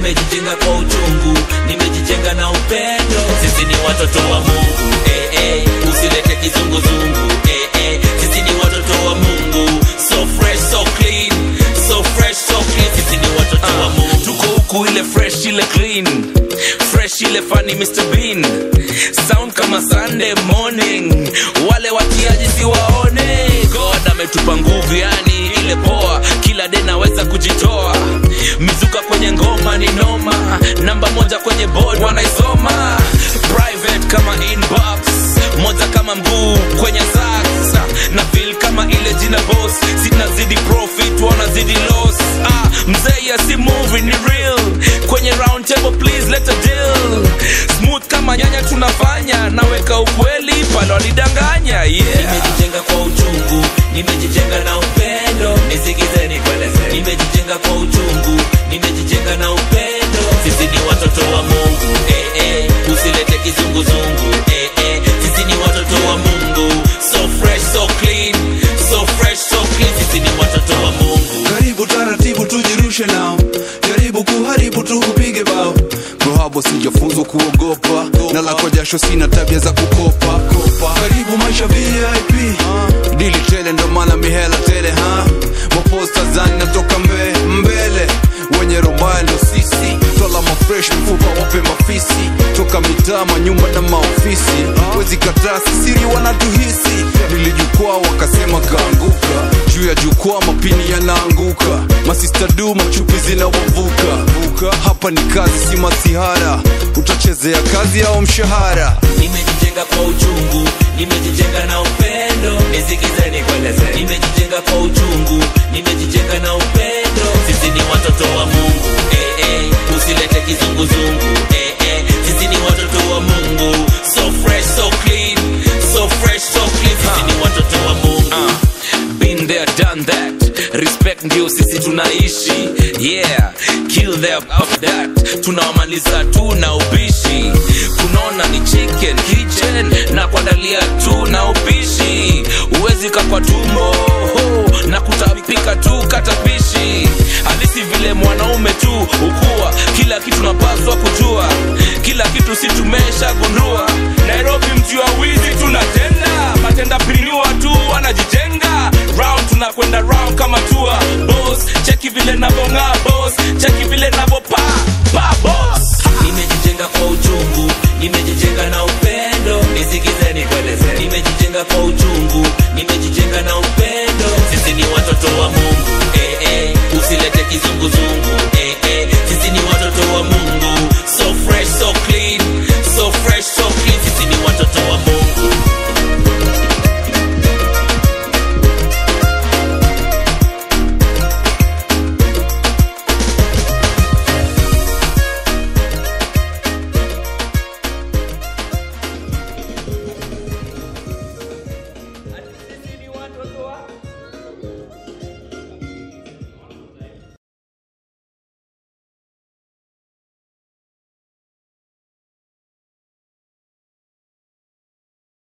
nimejijenga kwa uchungu nimejijenga na upendo sisi ni watoto wa mungu eh, eh, usilete kizunguzungu eh, eh, sisi ni watoto wa mungu so fresh so clean so fresh so clean sisi ni watoto wa mungu tuko huku ile fresh ile clean fresh ile funny Mr Bean sound kama Sunday morning wale watiaji siwaone God ametupa nguvu yani ile poa kila de naweza kujitoa mizuka kwenye ngoma ni noma namba moja kwenye board wanaisoma private kama inbox moja kama mguu kwenye sax na feel kama ile jina boss sinazidi profit wanazidi loss ah, mzee ya si movie ni real kwenye round table please let a deal smooth kama nyanya tunafanya naweka ukweli pale walidanganya yeah. nimejijenga kwa uchungu nimejijenga na upendo nisikizeni kueleze nimejijenga kwa uchungu nimejijenga na upendo sisi ni watoto wa mungu eh, eh, usilete kizunguzungu eh, eh, sisi ni watoto wa mungu so fresh so clean so fresh so clean sisi ni watoto wa mungu karibu taratibu tujirushe nao jaribu kuharibu tu upige bao rohabo sijafunzwa kuogopa na la kwa jasho sina tabia za kukopa karibu maisha vip dili tele ndo maana mihela tele ha maposta zani natoka mbe, mbele wenye rombaya ndo sisi twala mafresh mfupa wape mafisi toka mitaa manyumba na maofisi wezi kataa sisiri wanatuhisi nilijukwaa wakasema kaanguka juu ya jukwaa mapini yanaanguka masista du machupi zinawavuka hapa ni kazi si masihara utachezea kazi au mshahara nimejijenga kwa uchungu nimejijenga na upendo nisikizeni kueleze nimejijenga kwa uchungu nimejijenga na upendo sisi ni watoto wa mungu eh, eh, usilete kizunguzungu eh, eh, sisi ni watoto wa mungu so fresh so clean so fresh so clean sisi ni watoto wa mungu been there done that respect ndio sisi tunaishi yeah kill them of that tunawamaliza tu na ubishi kunaona ni chicken kitchen na kuandalia tu na upishi uwezi kakwa tumbo na kutapika tu katapishi halisi vile mwanaume tu ukuwa kila kitu napaswa kujua kila kitu si tumeshagundua nairobi mji wa wizi tunatenda matenda piniwa tu wanajijenga round tunakwenda round kama tua boss cheki vile navong'aa boss cheki vile